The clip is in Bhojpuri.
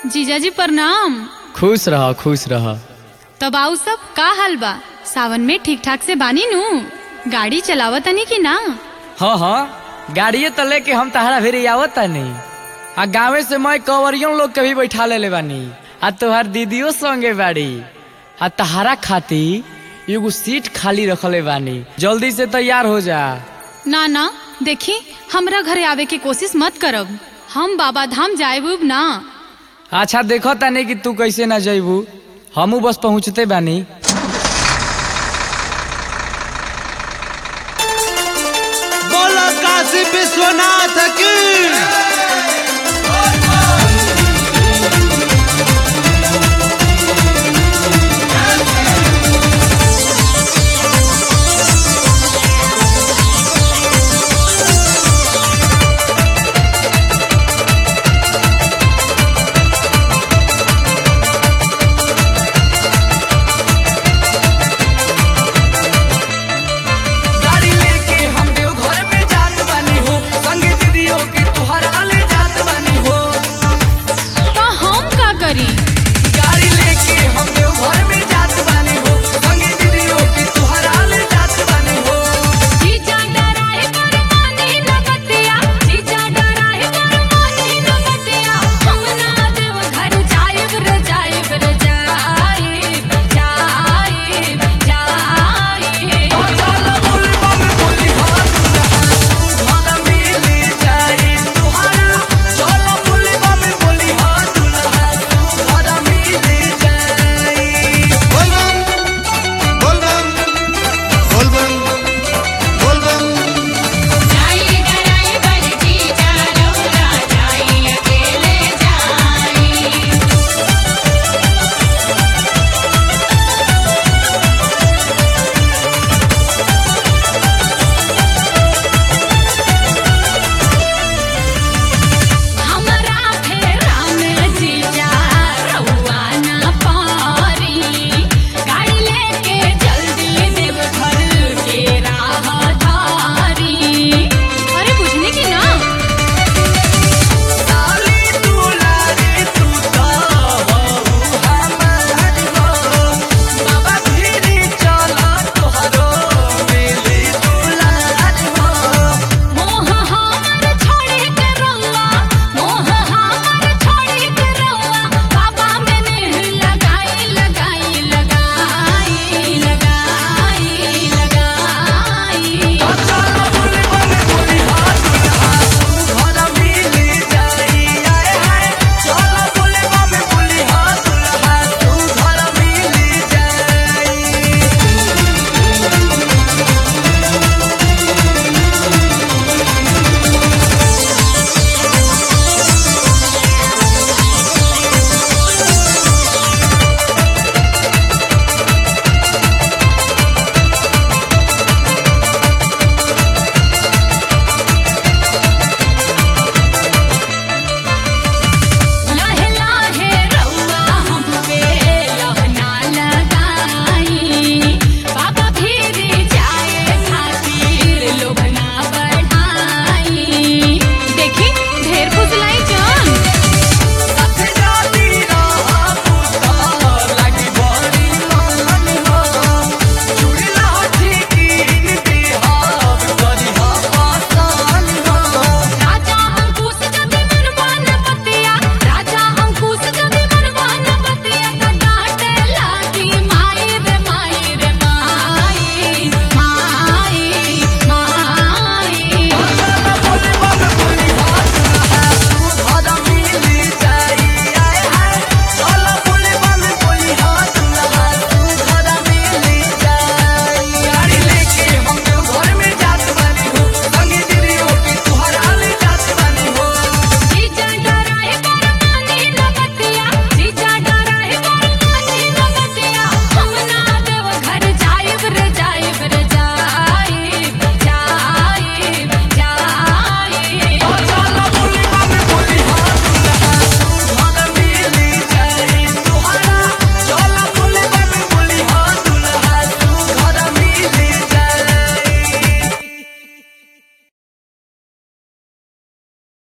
जीजाजी प्रणाम खुश रह खुश रह तब आऊ सब का हाल बा सावन में ठीक ठाक से बानी नू गाड़ी चलावत तनी कि ना हाँ हाँ गाड़िए तो लेके हम तहरा भेरी आवत तानी आ गाँवे से मैं कवरियों लोग के भी बैठा ले बानी आ तोहार दीदियों संगे बाड़ी आ तहारा खाती एगो सीट खाली रखले बानी जल्दी से तैयार हो जा ना ना देखी हमरा घरे आवे के कोशिश मत करब हम बाबा धाम जाए ना अच्छा देखो तानी कि तू कैसे ना जइबू हमू बस पहुँचते बानी बोलो काशी विश्वनाथ की